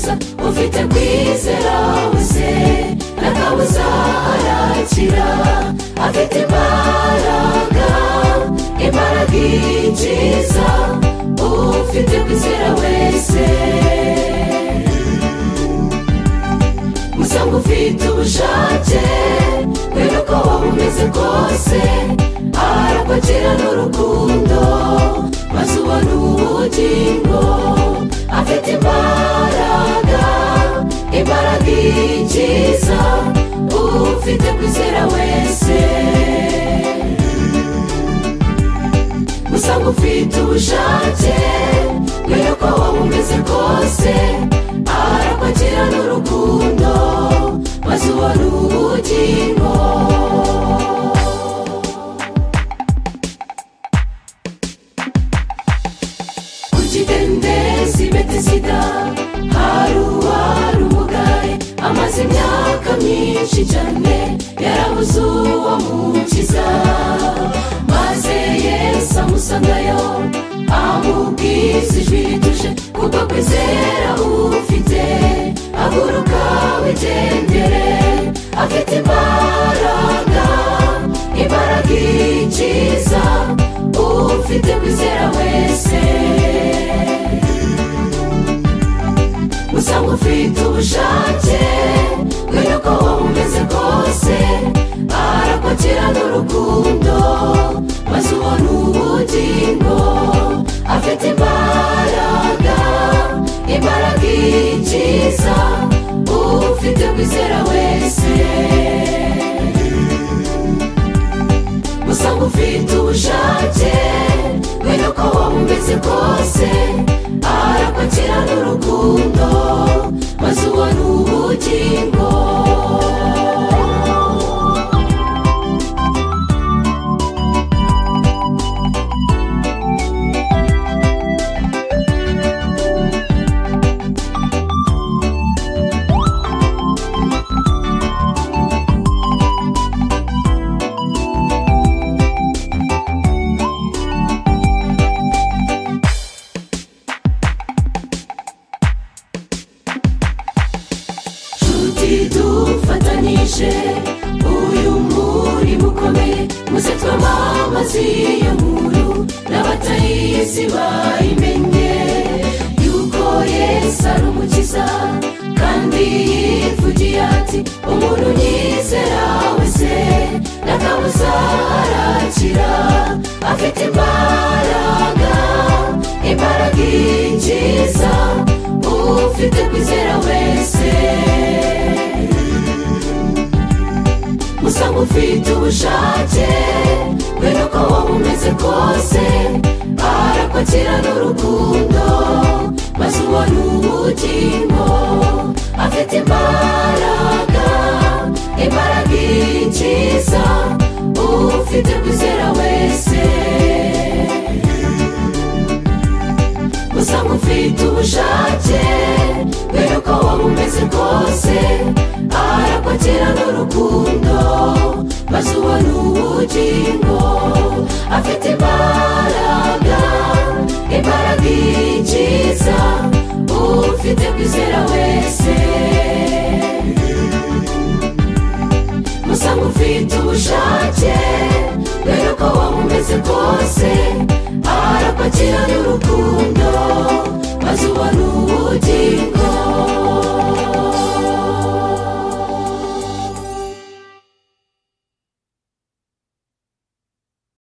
ufite kwizera wese ntakabuza arakira afite imbaraga imbaraga ikiza ufite kwizera wese musanga ufite ubushake kubera uko waba umeze kose arakwakira n'urukundo maze ubona ubugingo afite imbaraga imbaraga ikiza ufite kwizera wese usanga ufite ubushake kubera uko waba umeze kose arakwakira n'urukundo maze ubona ubugingo ku kidendezi bete sida hari uwari umugaye amaze imyaka myinshi cyane yarabuze uwo mukiza maze yesu amusangayo amubwiza ijwi rituje kuko kwizera ufite haguruka wigendere afite imbaraga imbaraga ikiza ufite kwizera wese usanga ufite ubushake kubera uko waba umeze kose arakwakira n'urukundo maze ubona ubugingo afite imbaraga imbaraga ikiza ufite kwizera wese usanga ufite ubushake kubera uko waba umeze kose arakwakira n'urukundo maze ubona ubugingo nshuti dufatanyije uyu murimo ukomeye muze twamamaze iyo nkuru n'abatayizi bayimenye yuko yesu ari umukiza kandi yivugiye ati umuntu yizera wese n'akabuza arakira afite imbaraga imbaraga ikiza ufite kwizera wese usanga ufite ubushake kubera uko waba umeze kose arakwakira n'urukundo maze ubona ubugingo afite imbaraga imbaraga ikiza ufite kwizera wese usanga ufite ubushake kubera uko waba umeze kose arakwakira n'urukundo maze ubona ubugingo afite imbaraga imbaraga ikiza ufite kwizera wese usanga ufite ubushake kubera uko waba umeze kose arakwakira n'urukundo